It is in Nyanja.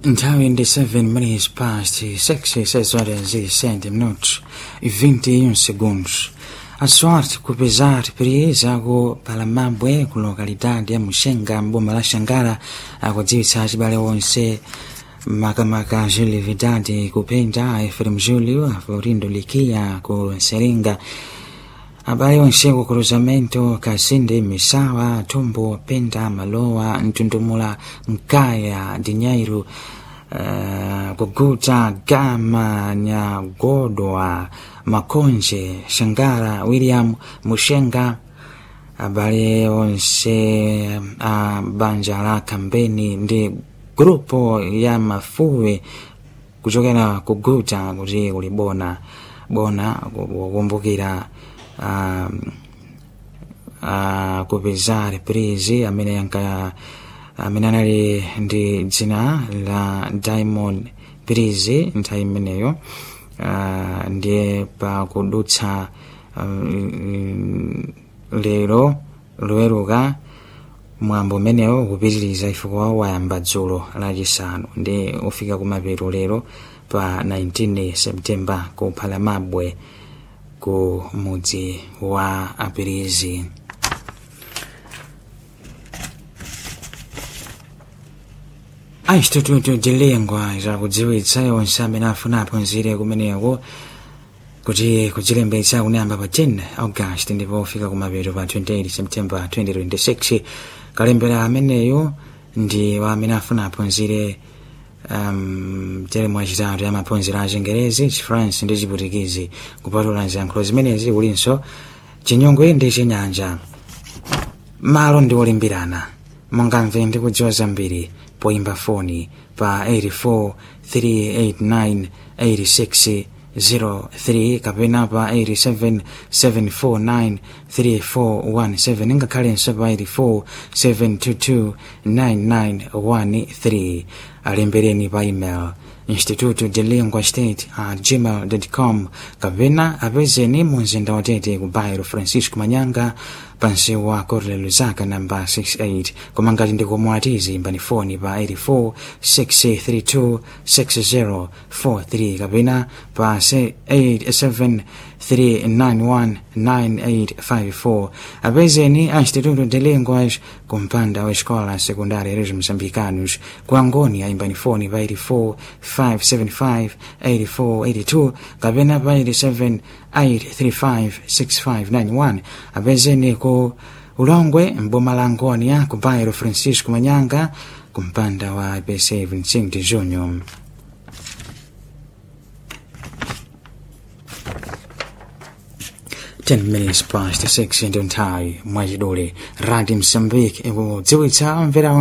nthawi ndi 7 minutes past 6 6 zisente minutos e 21 segundos a sorte kupezar prieza ku palamabwe ku lokalidade ya muxenga mboma la xangara akudziwitsa acibale onse makamaka julividade kupenda efrem julio aforindo likia ku seringa abale onse ku cruzamento kasinde misawa tumbo penda malowa mtundumula mkaya dinyairo uh, kuguta gama nyagodwa makonje shangara william mushenga abale onse a banja la kambeni ndi grupo ya mafuwe kuchokera kuguta kuti kulibona bona kukumbukira uh, uh, kupeza reprise amene yanka amene anali ndi dzina la diamond prize nthawi imeneyo uh, ndiye pakudutsa um, lero loweruka mwambo umenewo kupitiriza ifukwa wayamba dzulo lachisanu ndi ufika kumapeto lero pa 19 septemba ku phalamabwe ku mudzi wa apirizi aisitututu tilengwa zakudziwitsa onse amene afuna aphunzire kumeneko kuti kudzilembetsa kunayamba pa 10 august ndipo ufika kumapeto pa 28 september 2026 kalembera ameneyo ndi wa amene afuna aphunzire um, teremu achitatu ya maphunziro a chingerezi chifrance ndi chiputikizi kupatula ziyankhulo zimenezi kulinso chinyongwe ndi chinyanja malo ndi olimbirana mungamve ndi kudziwa zambiri poimba foni pa 84 389 86 03 kapena pa 87 749 3417 ngakhalenso pa 84 722 9913 alembereni pa email instituto de lingua state at gmail com kapena apezeni mu mzinda watete ku bairo francisco manyanga pansi wa corle luzaka namba 68 koma ngati ndikomwatizi imbani foni pa 84 632 6043 kapena pa 87 3919854 apezeni a instituto de linguas kumpanda wa escola secundária dos moçambicanos ku angoni aimbani foni pa 84 575 8482 kapena pa 87 835 6591 apezeni ku ulongwe mboma la ngonia ku bairo francisco manyanga kumpanda wa ipc 25 de junho ten minutes past six into nthawi mwachidule radio msambiki ikudziwitsa mvera